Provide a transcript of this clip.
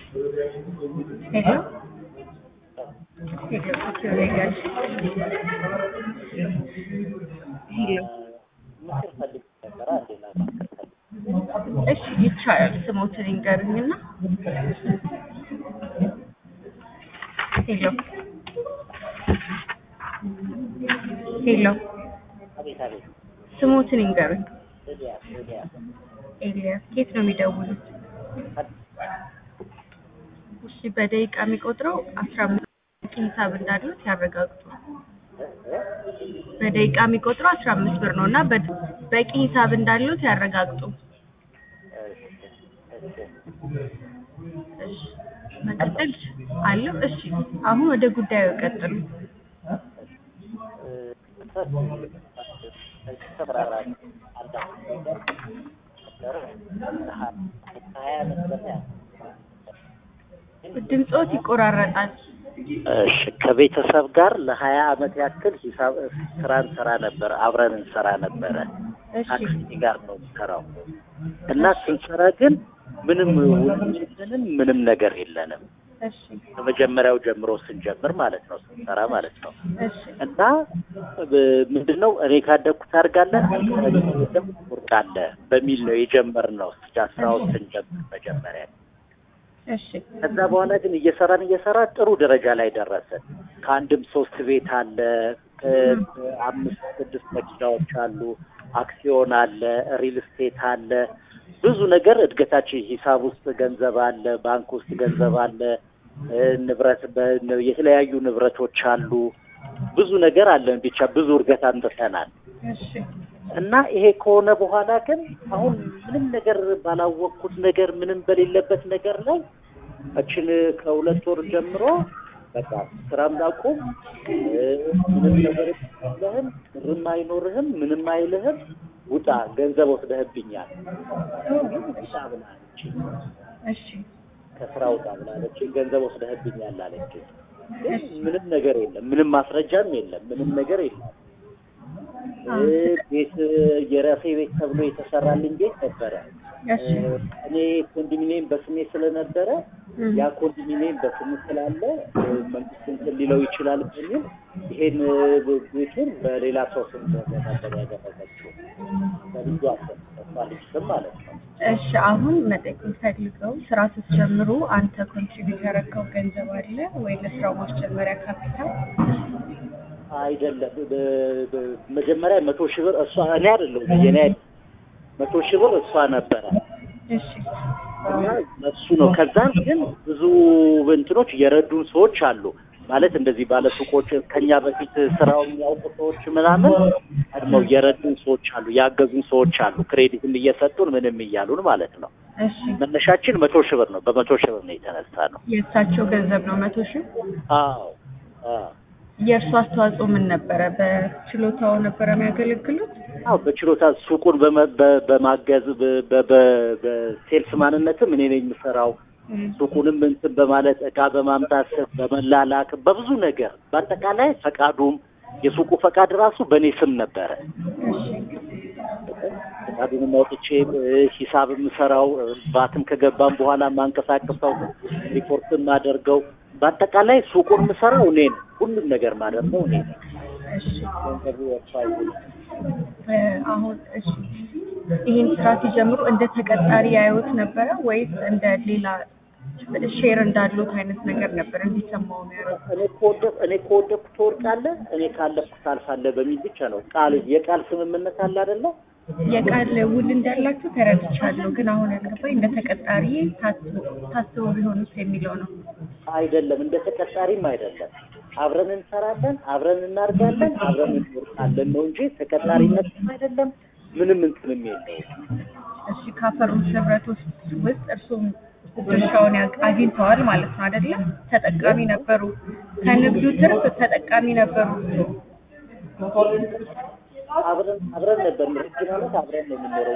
ሄሎ ሄሎ ትለኛለሽ? ሄሎ ምክር ፈልግ ነበር አንዴ ላማክር ፈልግ እሺ ይቻላል። ስሞትን ይንገሩኝና ሄሎ ሄሎ አቤት አቤት ስሞትን ይንገሩኝ። ኤልያስ ኤልያስ ኤልያስ ኬት ነው የሚደውሉት? እሺ በደቂቃ የሚቆጥረው አስራ አምስት ሂሳብ እንዳሉት ያረጋግጡ። በደቂቃ የሚቆጥረው አስራ አምስት ብር ነው እና በ- በቂ ሂሳብ እንዳሉት ያረጋግጡ። እሺ መቀጠል አለው። እሺ አሁን ወደ ጉዳዩ ቀጥሉ። ተብራራ ሀያ ዓመት በላይ ድምፆት ይቆራረጣል። እሺ ከቤተሰብ ጋር ለሀያ ዓመት ያክል ሂሳብ ስራ እንሰራ ነበር፣ አብረን እንሰራ ነበረ። እሺ ታክሲ ጋር ነው የምሰራው እና ስንሰራ ግን ምንም ውልንም ምንም ነገር የለንም። እሺ ከመጀመሪያው ጀምሮ ስንጀምር ማለት ነው ስንሰራ ማለት ነው እሺ እና ብ- ምንድነው እኔ ካደግኩ ታድጋለህ ትወርቃለህ በሚል ነው የጀመርነው ስራውን ስንጀምር መጀመሪያ እሺ ከዛ በኋላ ግን እየሰራን እየሰራን ጥሩ ደረጃ ላይ ደረስን። ከአንድም ሶስት ቤት አለ፣ ከ- አምስት ስድስት መኪናዎች አሉ፣ አክሲዮን አለ፣ ሪል ስቴት አለ፣ ብዙ ነገር እድገታችን ሂሳብ ውስጥ ገንዘብ አለ፣ ባንክ ውስጥ ገንዘብ አለ፣ እ፣ ንብረት በ- የተለያዩ ንብረቶች አሉ፣ ብዙ ነገር አለን። ብቻ ብዙ እድገት አምጥተናል። እሺ እና ይሄ ከሆነ በኋላ ግን አሁን ምንም ነገር ባላወቅኩት ነገር ምንም በሌለበት ነገር ላይ እችን ከሁለት ወር ጀምሮ በቃ ስራም ላቁም እ፣ ምንም ነገር የለህም፣ ብርም አይኖርህም፣ ምንም አይልህም፣ ውጣ ገንዘብ ወስደህብኛል ውጣ ብላለች። እሺ ከስራ ውጣ ብላለች። ገንዘብ ወስደህብኛል አለች። ግን ምንም ነገር የለም፣ ምንም ማስረጃም የለም፣ ምንም ነገር የለም። እ፣ ቤት የራሴ ቤት ተብሎ የተሰራልኝ ቤት ነበረ። እሺ እኔ ኮንዶሚኒየም በስሜ ስለነበረ እም፣ ያ ኮንዶሚኒየም በስሜ ስላለ እ፣ መንግስት እንትን ሊለው ይችላል በሚል ይሄን እ፣ ቤቱን በሌላ ሰው ስም ነበር ያደረገችው በልጁ አሰፋ ልጅ ስም ማለት ነው። እሺ አሁን መጠየቅ የምፈልገው ስራ ስትጀምሩ አንተ ኮንትሪቢዩት ያደረገው ገንዘብ አለ ወይ ለስራው ማስጀመሪያ ካፒታል? አይደለም በ- በ- መጀመሪያ መቶ ሺህ ብር እሷ እኔ አይደለሁም የኔ አይደለም መቶ ሺህ ብር እሷ ነበረ እሺ እና እሱ ነው። ከዛም ግን ብዙ እንትኖች የረዱን ሰዎች አሉ ማለት እንደዚህ ባለሱቆች ከኛ በፊት ስራው የሚያውቁ ሰዎች ምናምን ቀድመው የረዱን ሰዎች አሉ፣ ያገዙን ሰዎች አሉ፣ ክሬዲትም እየሰጡን ምንም እያሉን ማለት ነው። እሺ መነሻችን መቶ ሺህ ብር ነው። በመቶ ሺህ ብር ነው የተነሳ ነው። የእሳቸው ገንዘብ ነው መቶ ሺህ አዎ አዎ የእርሱ አስተዋጽኦ ምን ነበረ? በችሎታው ነበረ የሚያገለግሉት? አዎ በችሎታ ሱቁን በመ- በ- በማገዝ በ- በ- በ- በሴልስ ማንነትም እኔ ነኝ የምሰራው። እም፣ ሱቁንም እንትን በማለት እቃ በማምጣት በመላላክ በብዙ ነገር በአጠቃላይ ፈቃዱም የሱቁ ፈቃድ ራሱ በእኔ ስም ነበረ። እሺ ፈቃዱንም አውጥቼ እ፣ ሂሳብ የምሰራው እ፣ ባትም ከገባም በኋላ ማንቀሳቀሰው ሪፖርት የማደርገው በአጠቃላይ ሱቁን የምሰራው እኔ ነው። ሁሉም ነገር ማደርገው እኔ ነው። እሺ ገንዘቡ ወጥቶ አይሆንም። እ፣ አሁን እሺ ይህን ስራ ሲጀምሩ እንደ ተቀጣሪ ያዩት ነበረ ወይስ እንደ ሌላ ሼር እንዳሉት አይነት ነገር ነበር እንዲሰማው ነው ያደረጉት? እኔ ከወደኩ እኔ ከወደኩ ትወድቃለህ፣ እኔ ካለፍኩ ታልፋለህ በሚል ብቻ ነው ቃል የቃል ስምምነት አለ አይደለ? የቃል ውል እንዳላችሁ ተረድቻለሁ። ግን አሁን ያልገባኝ እንደ ተቀጣሪ ታስቦ ቢሆኑስ የሚለው ነው። አይደለም እንደ ተቀጣሪም አይደለም። አብረን እንሰራለን፣ አብረን እናርጋለን፣ አብረን እንወርቃለን ነው እንጂ ተቀጣሪነትም አይደለም። ምንም እንትንም የለውም። እሺ ካፈሩት ንብረት ውስጥ ውስጥ እርሱም ድርሻውን ያ- አግኝተዋል ማለት ነው አይደለም? ተጠቃሚ ነበሩ። ከንግዱ ትርፍ ተጠቃሚ ነበሩ። አብረን አብረን ነበር ረጅም ዓመት አብረን ነው የምንኖረው።